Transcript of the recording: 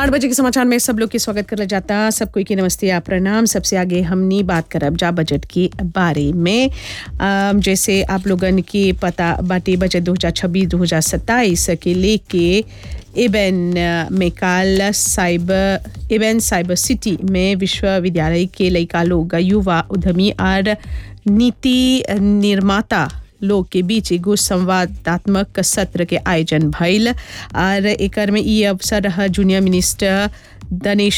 आठ बजे के समाचार में सब लोग के स्वागत करल जाता सब कोई के नमस्ते या प्रणाम सबसे आगे हमनी बात करब जा बजट के बारे में अम, जैसे आप लोगन के पता बाटे बजट 2026-2027 के लेके एबेन में काल साइबर एबेन साइबर सिटी में विश्वविद्यालय के लइका लोग युवा उद्यमी और नीति निर्माता लोग के बीच एगो संवादात्मक सत्र के आयोजन भइल और एकर में ई अवसर रहा जूनियर मिनिस्टर दनेश